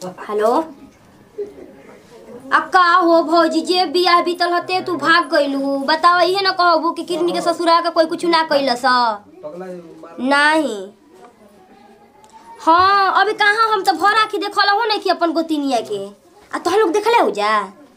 Hello अक्का हो भौजी जे बियाह बीतल हते तू भाग गइलू बताओ इहे न कहबू कि किरनी के ससुरा के कोई कुछ ना कैलस नहीं हाँ अभी कहाँ हम तो भर आखी देखल हो नहीं कि अपन गोतिनिया के आ तोह लोग देखले हो जा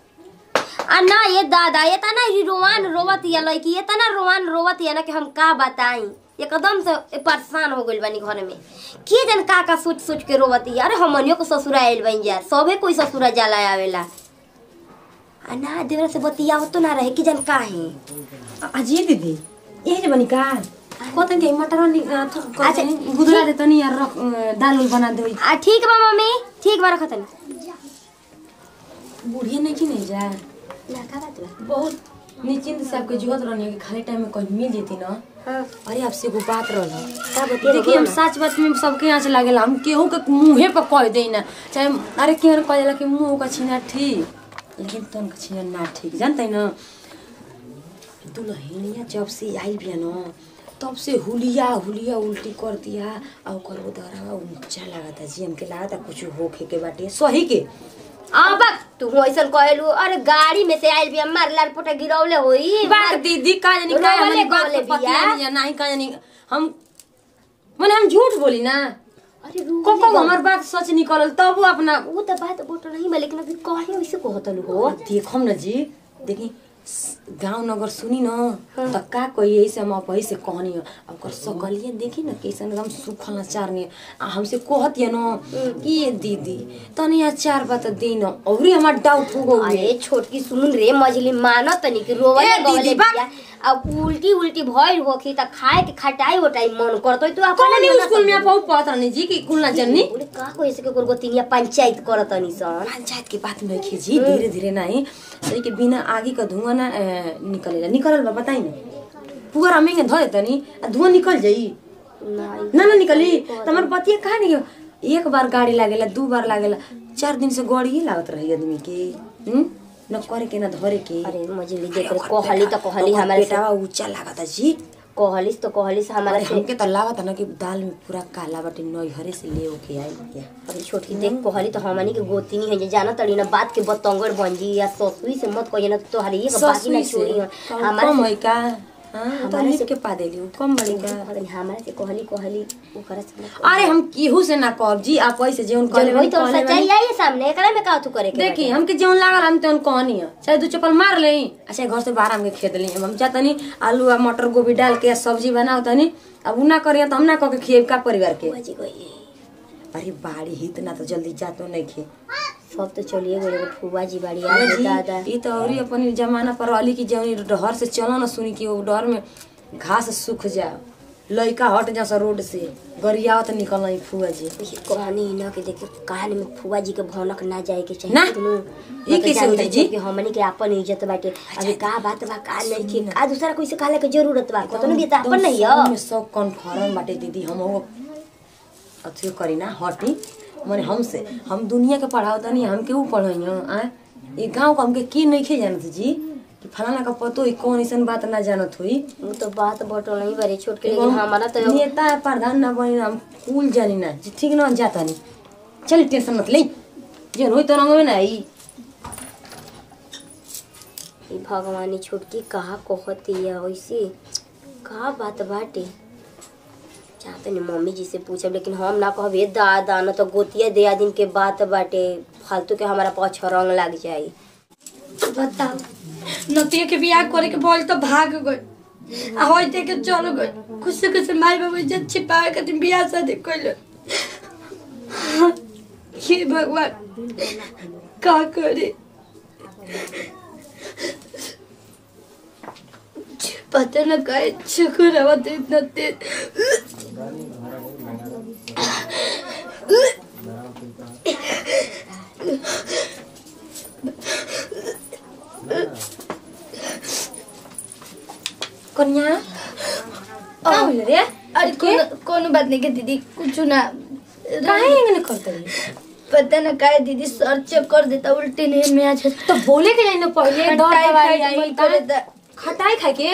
आ ना ये दादा ये तना ही रोवान रोवत या लड़की ये तना रोवान रोवत या ना कि हम का बताई एकदम से परेशान हो गइल बानी घर में के जन का का सोच सोच के रोवत या अरे हमनियो को ससुरा आइल बन जा सबे कोई ससुरा जाला आवेला आ ना देवरा से बतियाव तो ना रहे कि जन का है अजी दीदी यही जे बनी का कतन के मटर नि अच्छा, अच्छा गुदरा दे तनी यार रख दाल उल बना दे आ ठीक बा मम्मी ठीक बा रखतन बुढ़िया नहीं की नहीं जा ना का बात बा बहुत निश्चिंत से आपके जुहत रहनी है कि खाली टाइम में कहीं मिल जेती ना हां अरे आपसे एगो बात रहल का बतिया देखिए हम सच बात में सबके यहाँ से लागेला हम केहू के मुँहे पर कह दे ना चाहे अरे केहन कह देला कि मुँह का छीना ठीक लेकिन तन का छीना ना ठीक जानते ना दुल्हनिया जब से आई बिया न तब से हुलिया हुलिया उल्टी कर दिया और ओकर उदरवा ऊंचा लागता जी हमके लागता कुछ होखे के बाटे सही के अब तू ऐसन कहलू अरे गाड़ी में से आइल बिया मार लाल पोटा गिरौले होई बात दीदी का जानी का रोवले हमारी बात गवले को पता बिया। नहीं नहीं का जानी हम माने हम झूठ बोली ना अरे रू को को हमार बात सच निकलल तब वो अपना वो तो बात बोट नहीं बा लेकिन अभी कहे वैसे कहतलू हो देखम न जी देखी गांव नगर सुनी न त का कही ऐसे हम अपही से कहनी है अब कर सकलिए देखी न कैसन एकदम सुखल अचार नहीं आ हमसे कहत या न कि ये दीदी तनी अचार बात दे न औरी हमार डाउट हो गई अरे छोटकी सुन रे मछली मानो तनी कि रोवले ए, दीदी, गवले बा- बिया अब उल्टी उल्टी भइल होखी त खाए के खटाई होटाई मन करतो तू अपन कौन स्कूल में आप पढ़त रहनी जी कि कुल ना जन्नी बोले का को ऐसे के गोर तिनिया पंचायत करतनी सन पंचायत की बात नहीं खींची धीरे धीरे नहीं सही के बिना आगे का धुआं ना ए, निकलेला निकलल बा बताई ना पुअर हमें धो देता नी आ धुआं निकल जाई नहीं ना ना निकली तमर पतिया कहा नहीं एक बार गाड़ी लागेला दू बार लागेला चार दिन से गाड़ी ही लागत रही आदमी के हम्म न करे के न धरे के अरे मछली देख रे कहली त कहली ओकर हमारे से पेटावा ऊंचा लागता जी कहलिस तो कहलिस हमारा अरे से हमके तो लागता ना कि दाल में पूरा काला बाटे नैहरे से ले ओके आई भैया अरे छोटकी देख कहली तो हमनी के गोतिनी है जे जाना तड़ी ना बात के बतंगड़ बन जी या ससुई से मत कहिए ना तो हरी एक बाकी ना ससुई छोड़ी से हमारा हमारा से है का हाँ तो हमारे लिप से- के पा देली उ कम बड़ी का हमारा से कहली कहली ओकरा से अरे हम केहू से ना कहब जी आप ऐसे जेवन जब कहले वही तो कहले सच्चाई आई है सामने एकरा में का तू करे के देखी हमके जेवन लागल हम तेवन कहनी है चाहे दू चप्पल मार ले चाहे घर से बाहर हमके खेत ली हम जातनी आलू आ मटर गोभी डाल के सब्जी बनाओ तनी अब उ ना करिए तो हम ना कह के खिएब का परिवार के बाजी गई अरे बाड़ी ही इतना तो जल्दी जातो नहीं खे सब तो चलिए गए एगो फुआ जी बाड़ी आ गए दादा ई तो औरी अपन जमाना पर वाली की जवनी डहर से चलो ना सुनी कि वो डर में घास सूख जा लइका हट जा सा रोड से गरियावत निकल नहीं फुआ जी ये कहानी ना के देखे कहानी में फुआ जी के भौनक ना जाए के चाहिए ना। दुनू। ई मतलब कैसे जानते होई जी? कि हमनी के अपन इज्जत बाटे अभी का बात बा का नहीं कि का दूसरा कोई से कहले के जरूरत बा कतनो भी त अपन नहीं एकदम है में सब कन्फर्म बाटे दीदी हम वो अथियो करी ना हटी माने हमसे हम दुनिया के पढ़ाओ तनी हम केहू पढ़ाई आ ये गांव का हमके की नहीं खे जानत जी कि फलाना का पतो ही कौन ऐसन बात ना जानत हुई वो तो बात बटो नहीं बड़ी छोट के एगो लेकिन हमारा तो नेता है प्रधान ना बनी ना हम कुल जानी ना जी ठीक ना जाता नहीं चल टेंशन मत ले जे होई तो रंग में ना आई ई भगवानी छोटकी कहा कहती है वैसे का बात बाटे चाहते नहीं मम्मी जी से पूछब लेकिन हम ना कहब ए दादा न तो गोतिया दिया दिन के बात बाटे फालतू के हमारा पाछ रंग लग जाई बताओ नतिया के बियाह करे के बोल तो भाग गई आ होई दे के चल गई खुश से खुश माई बाबू इज्जत छिपावे खातिर बियाह शादी कइल हे भगवान का करे पता न काय चक्कर आवत इतना तेज कन्या का होइल रे अरे कोनो कोनो बात नहीं के दीदी कुछ ना काहे इंगने करते पता न काय दीदी सर चेक कर देता उल्टी नहीं में आ जाता तो बोले के जाई ना पहले दो खटाई दवाई खाए के आई मन करे का त- खटाई खाए के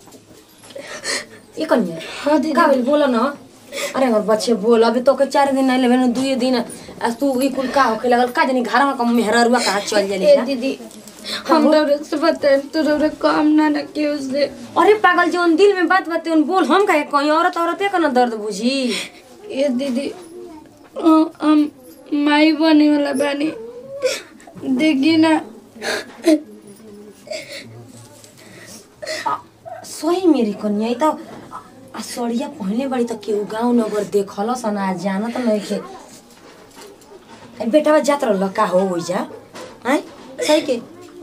ये कन्या हाँ दीदी का बोल बोलो ना अरे हमर बच्चे बोल अभी तो के चार दिन नहीं लेबे ना दुए दिन आ तू ई कुल का होखे लगल का जानी घरवा का मेहररुआ कहाँ चल ए जाली दीदी हम रौरा से बताए तो रौरा काम ना ना के उससे अरे पागल जौन दिल में बात बात उन बोल हम कहे कहीं औरत औरते का ना दर्द बुझी ए दीदी अ, हम माई बने वाला बानी देखी ना सही मेरी कन्या ई तो आ सड़िया पहले बड़ी तो केहू गाँव नगर देखल सन आ जानत नहीं के ए, बेटा जात रहल का हो हो जा हैं सही के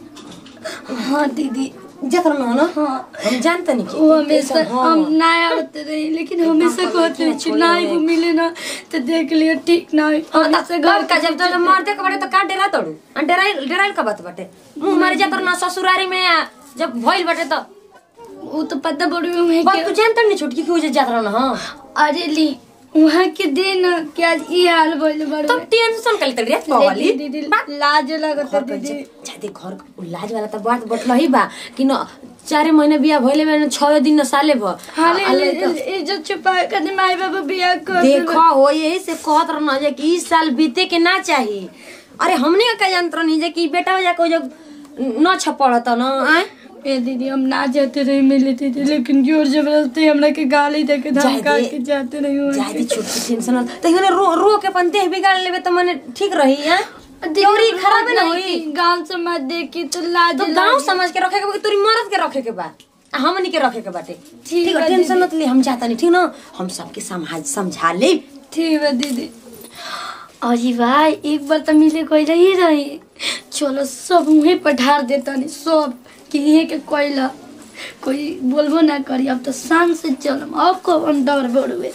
हाँ दीदी जात रहल ना हाँ हम जानते नहीं वो हमेशा हम ना आते रहे लेकिन हमेशा कहते हैं कि ना वो मिले ना तो देख लियो ठीक ना हो हमेशा घर का जब तो मरते के बाटे तो का डेरा तोड़ू आ डेराइल डेराइल का बात बाटे मुंह मारे जात ना ससुरारी में आ, जब भइल बाटे तो वो तो पता बड़ी में बात तू जानत नहीं छुटकी क्यों जात रहल हां अरे ली वहाँ के दिन क्या ई हाल बोले बड़े तब टेंशन कल तड़ी रे पवाली दीदी लाज लगत है दीदी जाते घर उ लाज वाला त बात बटल ही बा कि न चारे महीने बिया भइले में छह दिन न साले भ हाले आ- आ ले- इज्जत छुपाए कर माई बाबा बियाह कर देखो हो यही से कहत रहना जे कि इस साल बीते के ना चाही अरे हमने का यंत्र नहीं जे कि बेटा जा को जब न छपड़त न आए ए दीदी हम ना जाते रहे मिले थे लेकिन जोर जबरदस्ती हमरा के गाली दे के जाए धमका दे। के जाते नहीं हुए जादी छोटी टेंशन त हिने रो रो के अपन देह बिगाड़ लेबे त मने ठीक रही है तेरी खराब ना होई गांव समाज देखी तो लाज तो गांव समझ के रखे के बा कि तोरी मरद के रखे के बा आ हमनी के रखे के बाटे ठीक ठीक बा है टेंशन मत ले हम जाता नहीं ठीक ना हम सबके समझा समझा ले ठीक है दीदी अजी भाई एक बार तो मिले कोई रही रही चलो सब मुहे पर ढार देता नहीं सब कि ये के कोयला कोई बोलबो ना करी अब तो शान से चलम अब को हम डर बढ़ुए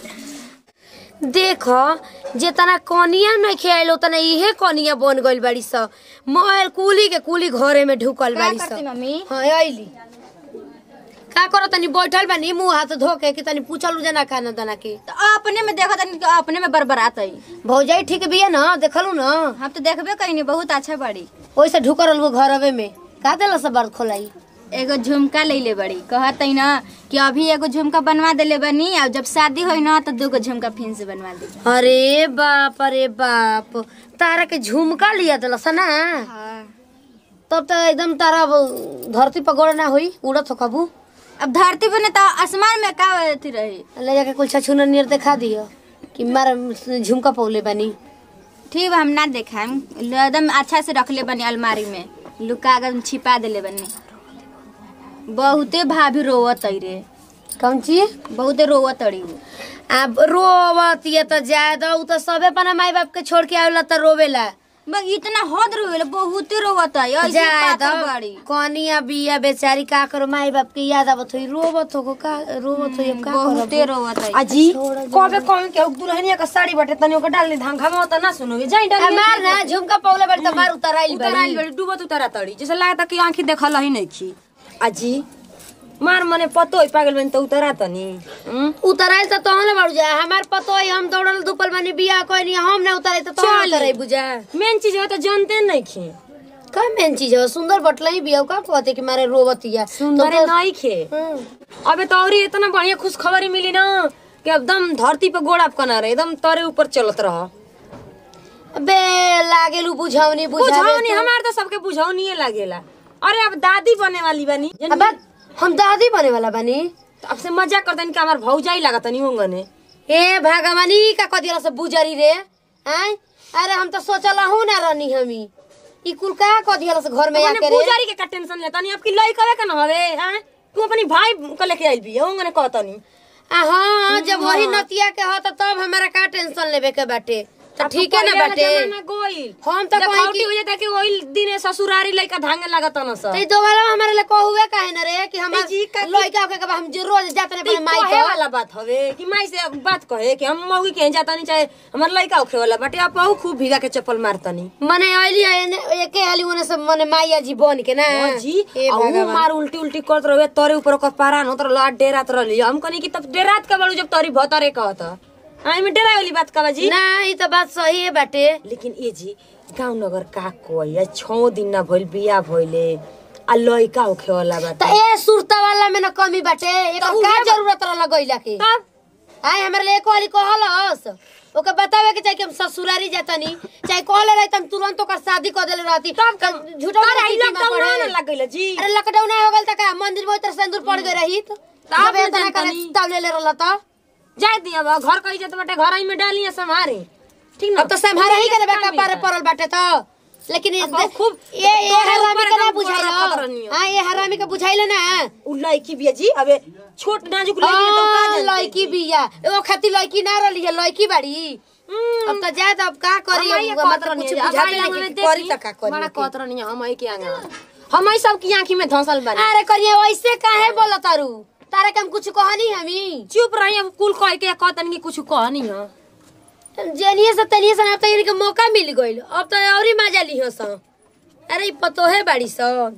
देख जितना कनिया नहीं खेल उतना इहे कनिया बन गइल बाड़ी स मोहल कुली के कुली घरे में ढुकल बाड़ी स मम्मी हाँ आइली का करो तनी बैठल बानी मुंह हाथ धो के कि तनी पूछल उजे ना खाना दाना के तो अपने में देखा तनी तो अपने में बरबरात आई भौजाई ठीक बिया ना देखलू ना हम तो देखबे कहीं बहुत अच्छा बड़ी ओइसे ढुकल रहलू घरवे में का देला सब बार खोलाई एगो झुमका ले ले बड़ी कहत है ना कि अभी एगो झुमका बनवा देले बनी और जब शादी होई ना तो दूगो झुमका फिर से बनवा दे अरे बाप अरे बाप तारा के झुमका लिया दिलस ना तब तो एकदम तारा अब धरती पर गोड़ ना हुई उड़त हो कबू अब धरती पे ना तो आसमान में का अथी रही ले जाके कुल छछुना नियर दिखा दियो कि मार झुमका पौले बानी ठीक बा हम ना देखा एकदम अच्छा से रख ले बनी अलमारी में लुका कर छिपा देले बनी बहुते भाभी रोवत है रे कौन चीज बहुते रोवत अड़ी अब रोवत ये तो ज्यादा उ तो सबे अपना माई बाप के छोड़ के आवेला तो रोवेला बस इतना हद रोवेला बहुते रोवत है ऐसे ज्यादा पातर बड़ी कनिया बिया बेचारी का करो माई बाप के याद आवत होई रोवत हो का रोवत होई अब का बहुते करब रोवत है अजी कबे कौन के दुल्हनिया का साड़ी बाटे तनी ओके डाल दे धान घामा त ना सुनोगे जाई डाल हमार ना झुमका पौले बड़ी तो मार उतराइल उतराइल बड़ी बड़ी डूबत उतरा तड़ी जैसे लागता कि आंखी देखल ही नहीं खी अजी मार मने पतो होई पागल बन त उतरा तनी हम्म? उतराइल तो तहने बाड़ू जा हमार पतो है हम दौड़ल दुपल बानी बिया कोई नहीं हम ना उतराई तो तहने चल। उतराई बुझा मेन चीज हो त जानते नहीं खी का मेन चीज है सुंदर बटलाई बिया का कहते कि मारे रोवतिया सुंदर तो- नहीं खे हम्म। अबे तो औरी इतना बढ़िया खुशखबरी मिली ना कि एकदम धरती पे गोड़ आप कना रहे एकदम तरे ऊपर चलत रह बे लागेलू बुझावनी बुझावे बुझाओनी हमार तो सबके बुझाओनिए लागेला अरे अब दादी बने वाली बनी अब हम दादी बने वाला बानी तो अब से मजाक करतनी कि हमार भौजाई लागत नहीं होंगने ए भगवानी का कदिला से बुजरी रे आय अरे हम तो सोचल हूं ना रहनी हमी ई कुल का कदिला से घर में मैंने आके रे पुजारी के का टेंशन लेता नहीं आपकी लई कवे का ना हवे हैं तू अपनी भाई को लेके आइल भी होंगने कहतनी आ हाँ जब वही नतिया के हो तो तब हमारा का टेंशन लेवे के बाटे तो ठीक है ना बाटे गोइल हम तो कहीं की हो जाता कि ओइल दिन ससुरारी लइका भांगे लागत न सब तो ई दोबारा हमारे लिए को हुए काहे ना रे कि हम ए जी, का- लइका के हम जो रोज जाते रहे ती अपने माई कहे के वाला बात हवे कि माई से बात कहे कि हम मौगी के जाता नहीं चाहे हमार लइका उखे वाला बाटे आप आहू खूब भीगा के चप्पल मारतनी मने आइली एके हाली ओने से मने माईया जी बन के ना जी हे आ ऊ भगवान। मार उल्टी उल्टी करत रहे तोरे ऊपर ओकर पारान होत रह डेरात रहली हम कनी कि तब डेरात का बड़ू जब तोरी भतरे कहत आई में डेरा वाली बात का जी ना ई तो बात सही है बाटे लेकिन ए जी गांव नगर का कोई या छो दिन ना भइल बिया भइले आ लइका उखे वाला तो बाटे ए सुरता वाला में ना कमी बाटे एकर तो का उहे बा- जरूरत रहल गइला के तब आए हमारे लिए कोली कहलस ओके बतावे के चाहे कि हम ससुरारी जातनी चाहे कहले रही हम तुरंत ओकर शादी कर देले रहती तब झूठा अरे ई लॉकडाउन ना लग गइल जी अरे लॉकडाउन हो गल त का मंदिर में उतर सिंदूर पड़ गए रही तो आप अब इतना जानतनी। करे तब ले ले रहल त जाए दिया बा घर कही जात बाटे घर आई में डालिए संभारे ठीक ना अब तो संभारा ही करे बेका पारे पड़ल बाटे तो लेकिन ये अब खूब ये ये तोहरे हरामी ऊपर के ना एकदम बुझाइल बुहारा खतरनी हो। हां ये हरामी के बुझाइल ना उ लड़की बिया जी अबे छोट नाजुक लड़की है तो का हाँ, जानते लड़की बिया एगो खाती लड़की ना रहली है लड़की बाड़ी अब तो जाए तो अब का करी हमारे अब मतलब कुछ बुझाते नहीं कि करी त का करी बड़ा कतरा नहीं हम आई के आगे हम आई सब की आंखी में धंसल बानी अरे करिए वैसे काहे बोलत तारू तारा के हम कुछ कहनी हमी चुप रही अब कुल कह के कहतन की कुछ कहनी है जेनिए से तनिए से अब तो इनके मौका मिल गइल अब तो और ही मजा ली स अरे ई पतोहे बाड़ी सन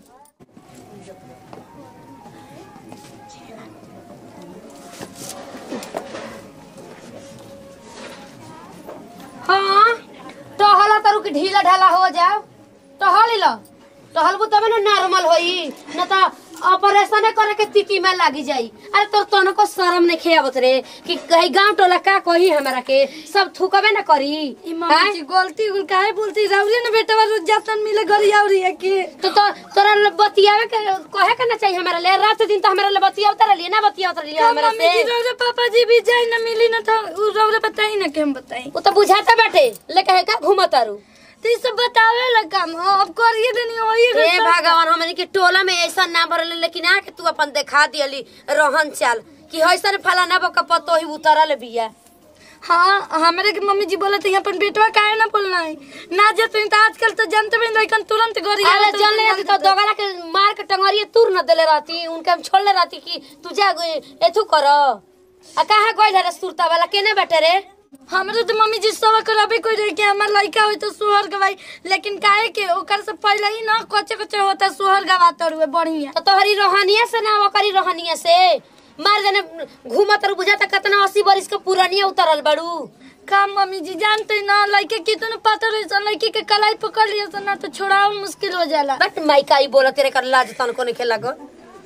हाँ टहला तारू की ढीला ढाला हो जाओ टहल लो टहलबू तबे ना नॉर्मल होई न तो ऑपरेशन करे के तिथि में लागी जाई अरे तो तनको शर्म नहीं खेवत रे कि कहीं गांव टोला का कही हमरा के सब थूकबे ना करी ई मम्मी जी गलती गुल काहे बोलती राउरी ना बेटा रोज जातन मिले घरी आउरी है के तो तो तोरा ले बतियावे के कहे के ना चाहिए हमरा ले रात दिन तो हमरा ले बतियावत रहली ना बतियावत रहली हमरा मम्मी जी से रौरे पापा जी भी जाए ना मिली ना तो उ रौरे बताई ना के हम बताई वो तो बुझाता बाटे ले कहे का घूमत आरू तो ई सब बतावे ला काम हो अब करिए देनी होई हे भगवान हमने के टोला में ऐसा ना भरले लेकिन आके तू अपन देखा दियली रहन चाल कि हइसन फलाना बक पतो ही उतरल बिया हाँ हमारे के मम्मी जी बोले थे अपन बेटवा काहे ना बोलना है ना जते तो आजकल तो जानते भी लइकन तुरंत घरी अरे चल ले तो दोगला के मार के टंगरिए तूर न देले रहती उनके हम छोड़ले रहती कि तू जा एथु कर आ कहाँ गइल रे सुरता वाला केने बैठे रे हमरे तो मम्मी जी सब कराबे कोई रहे कि हमार लड़का होई तो सोहर गवाई लेकिन काहे के ओकर से पहले ही ना कच्चे कच्चे होता सोहर गवाता रुए बढ़िया तो तोहरी रोहनिया से ना ओकरी रोहनिया से मार देने घूमत रह बुझाता कितना अस्सी बरिस के पुरानिया उतरल बड़ू का मम्मी जी जानते ना लड़के कितने पता रहे सन लड़की के कलाई पकड़ लिया सन ना तो छोड़ाओ मुश्किल हो जाला बट माइका ई बोलत रे कर लाज तन को नहीं खेला गो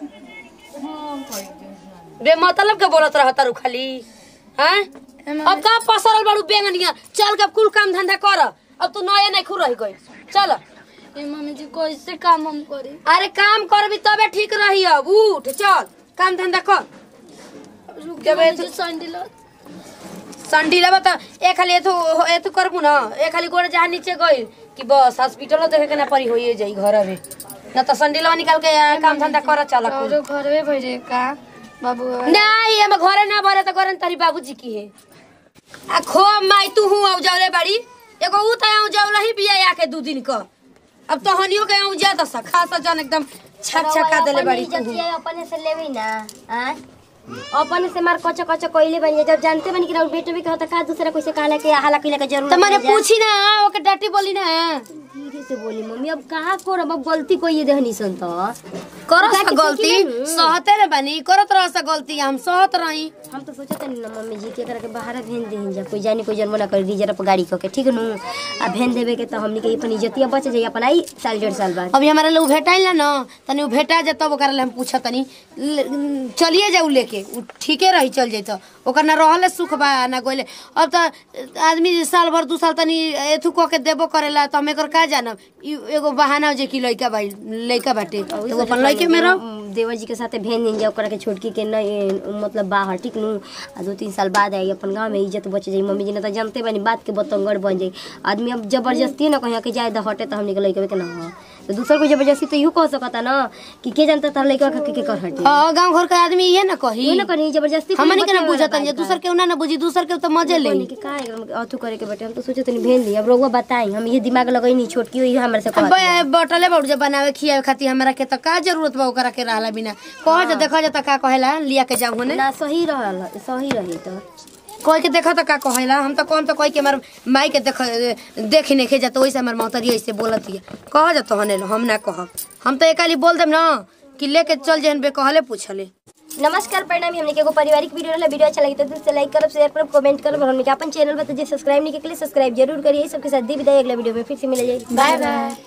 बे मतलब के बोलत रह तारू खाली हैं अब का पसरल बड़ू बेंगनिया चल के कुल काम धंधा कर अब तू नए नहीं खुर रह गई चल ए मम्मी जी कैसे काम हम करी अरे काम करबी तबे ठीक रही अब उठ चल काम धंधा कर रुक जब मम्मी ऐसे- जी संडी लो संडी लेबा त ए खाली एथु एथु करबू न ए खाली गोड़ जहाँ नीचे गइल कि बस हॉस्पिटल देखे के ना परी होइए जाई घर में न त संडी लेवा निकाल के आ, काम धंधा कर चल कुल। और घरवे भइरे का बाबू नहीं हम घरे ना भरे त घरे तारी बाबूजी की है आ खो माई तू हूँ औ जावले बाड़ी एगो ऊ त औ जावला ही बिया आके दू दिन क अब तो हनियो के औ जा दस खासा जन एकदम छक छका देले बाड़ी तू हूँ। अपने से लेवे ना आ? अपने से मार कच्चा कच्चा कोइले बनी जब जानते बनी कि राउर बेटे भी कहता का दूसरा कोई से कहला के हाला कइला के जरूरत त मैंने नहीं जा। पूछी ना ओके डाटी बोली ना धीरे से बोली मम्मी अब कहाँ करब अब गलती कोई देहनी सन तो करस काहे त कि गलती सीखी ना। सहते रे बानी करत रहस गलती हम सहत रही हम तो सोचत नहीं ना मम्मी जी के एकरा के बाहर भेज देहन जा कोई जानी कोई जन्म ना कर रिजर्व पर गाड़ी क के ठीक नु आ भेज देवे के तो हमनी के अपन इज्जतिया बच जाई अपन आई साल डेढ़ साल बाद अभी हमारा लोग भेटाइल ना तनी उ भेटा जा तब ओकरा ले हम पूछत तनी ले- चलिए जाऊ लेके उ ठीके रही चल जैत ओकर ना रहले सुख बा ना गोले अब त आदमी साल भर दू साल तनी एथु क के देबो करेला त हम एकर का जानब ई एगो बहाना हो जे कि लइका भाई लइका बाटे तो उ अपन लइके में रह देवर जी के साथे भेज दें जा ओकरा के छोटकी के नहीं मतलब बाहर ठीक नु आ दो तीन साल बाद आई अपन गांव में इज्जत बच जाई मम्मी जी ने तो जानते बानी बात के बतंगड़ बन जाई आदमी अब जबरदस्ती ना कहीं के जाए द हटे तो हमने के लइका के ना हो तो दूसर को जबरदस्ती तो यूं कह सकता ना कि के जानता तार लइका के के कर हटे हां गांव घर के आदमी ये ना कही यूं ना कहीं जबरदस्ती कोई हमनी के ना बतिया बुझत वाला जे बात दूसर के ना ना बुझी दूसर के तो मजे ले बनी के का एकदम अथु करे के बेटे हम तो सोचे तनी भेज दी अब रउआ बताई हम ये दिमाग लगई नहीं छोटकी हुई हमरे से कहत बे- बटले बउर जब बनावे खियावे खातिर हमरा के त का जरूरत बा ओकरा के रहला बिना कह जे देखो जे त का कहेला लिया के जाऊ हने ना सही रहल सही रही तो कोई के देखो त का कहेला हम त कौन त कोई के हमर माई के देख देख नहीं खे जात ओइसे हमर मौतरी ऐसे बोलत है कह जा तो हने हम ना कहब हम त एकाली बोल देम ना कि लेके चल जेहन बे कहले पूछले नमस्कार परिणामी हमने के एगो पारिवारिक वीडियो रहला वीडियो अच्छा लगी तो दिल से लाइक करब शेयर करब कमेंट करब और हमने के अपन चैनल पर तो जे सब्सक्राइब नहीं के लिए सब्सक्राइब जरूर करिए सबके साथ दी विदाई अगला वीडियो में फिर से मिल जाए बाय बाय